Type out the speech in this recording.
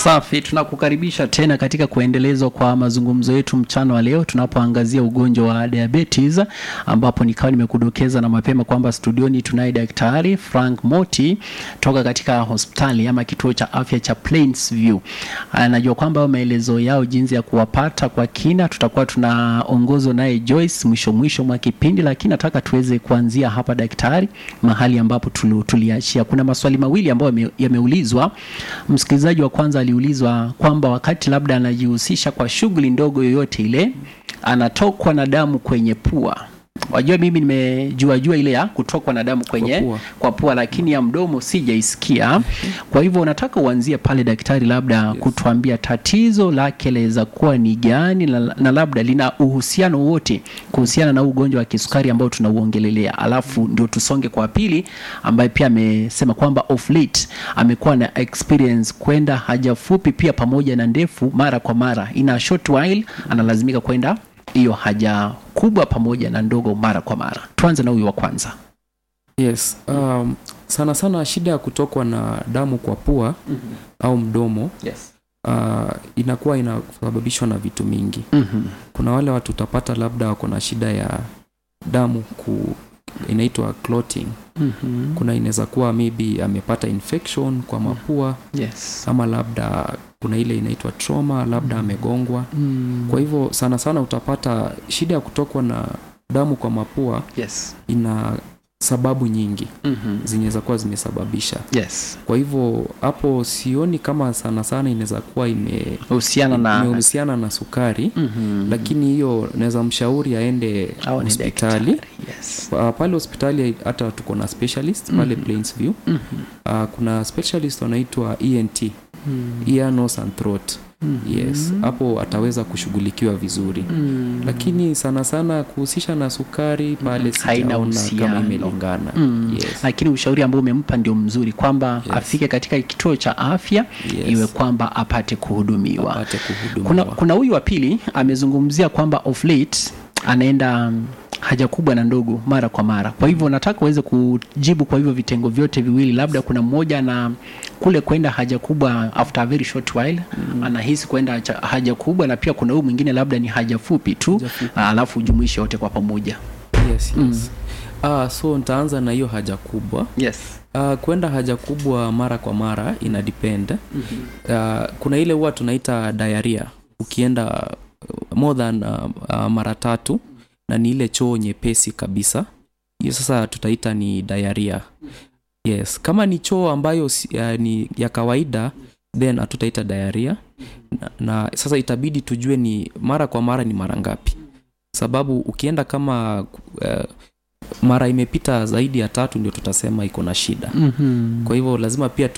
Safi, tunakukaribisha tena katika kuendelezwa kwa mazungumzo yetu mchana wa leo tunapoangazia ugonjwa wa diabetes, ambapo nikawa nimekudokeza na mapema kwamba studioni tunaye Daktari Frank Moti toka katika hospitali ama kituo cha afya cha Plainsview. Anajua kwamba maelezo yao jinsi ya kuwapata kwa kina tutakuwa tunaongozwa naye Joyce mwisho mwisho mwa kipindi, lakini nataka tuweze kuanzia hapa daktari, mahali ambapo tulu- tuliachia. Kuna maswali mawili ambayo yame- yameulizwa. Msikilizaji wa kwanza aliulizwa kwamba wakati labda anajihusisha kwa shughuli ndogo yoyote ile, anatokwa na damu kwenye pua. Wajua, mimi nimejua jua ile ya kutokwa na damu kwenye Kwa pua. kwa pua, lakini ya mdomo sijaisikia. Kwa hivyo unataka uanzie pale daktari, labda kutuambia tatizo lake laweza kuwa ni gani na, na labda lina uhusiano wote kuhusiana na ugonjwa wa kisukari ambao tunauongelelea, alafu ndio tusonge kwa pili, ambaye pia amesema kwamba of late amekuwa na experience kwenda haja fupi pia pamoja na ndefu mara kwa mara, ina short while analazimika kwenda hiyo haja kubwa pamoja na ndogo mara kwa mara. Tuanze na huyu wa kwanza. Yes, um, sana sana shida ya kutokwa na damu kwa pua au mdomo Yes. uh, inakuwa inasababishwa na vitu mingi. Mhm. Kuna wale watu utapata labda wako na shida ya damu ku inaitwa clotting. Mhm. Kuna inaweza kuwa maybe amepata infection kwa mapua Yes. ama labda kuna ile inaitwa trauma, labda amegongwa. Mm. Kwa hivyo sana sana utapata shida ya kutokwa na damu kwa mapua Yes. ina sababu nyingi Mhm. zinaweza kuwa zimesababisha Yes. kwa hivyo hapo sioni kama sana sana inaweza kuwa ime- Husiana na imehusiana na sukari Mhm. lakini hiyo naweza mshauri aende Au ni hospitali daktari. Yes. Pa- pale hospitali hata tuko na specialist pale Mhm. Plainsview Mhm. uh, kuna specialist wanaitwa ENT Mhm. ear nose and throat Mhm. yes hapo ataweza kushughulikiwa vizuri Mhm. lakini sana sana kuhusisha na sukari pale Haina sijaona uhusiano. kama imelingana Mm. yes. lakini ushauri ambao umempa ndio mzuri kwamba Yes. afike katika kituo cha afya Yes. iwe kwamba apate kuhudumiwa apate kuhudumiwa kuna kuna huyu wa pili amezungumzia kwamba of late anaenda mm, haja kubwa na ndogo mara kwa mara kwa hivyo nataka uweze kujibu kwa hivyo vitengo vyote viwili labda kuna mmoja na kule kwenda haja kubwa after a very short while anahisi kwenda cha- haja kubwa na pia kuna huyu mwingine labda ni haja fupi tu Haja fupi. alafu ujumuishe wote kwa pamoja yes, yes. Ah, so nitaanza na hiyo haja kubwa yes uh, kwenda haja kubwa mara kwa mara ina depend uh, kuna ile huwa tunaita diarrhea ukienda uh, more than uh, uh, mara tatu na ni ile choo nyepesi kabisa hiyo sasa tutaita ni diarrhea yes kama ni choo ambayo si- uh, ni ya kawaida then hatutaita diarrhea na, na sasa itabidi tujue ni mara kwa mara ni mara ngapi sababu ukienda kama uh, mara imepita zaidi ya tatu ndio tutasema iko na shida mm-hmm. kwa hivyo lazima pia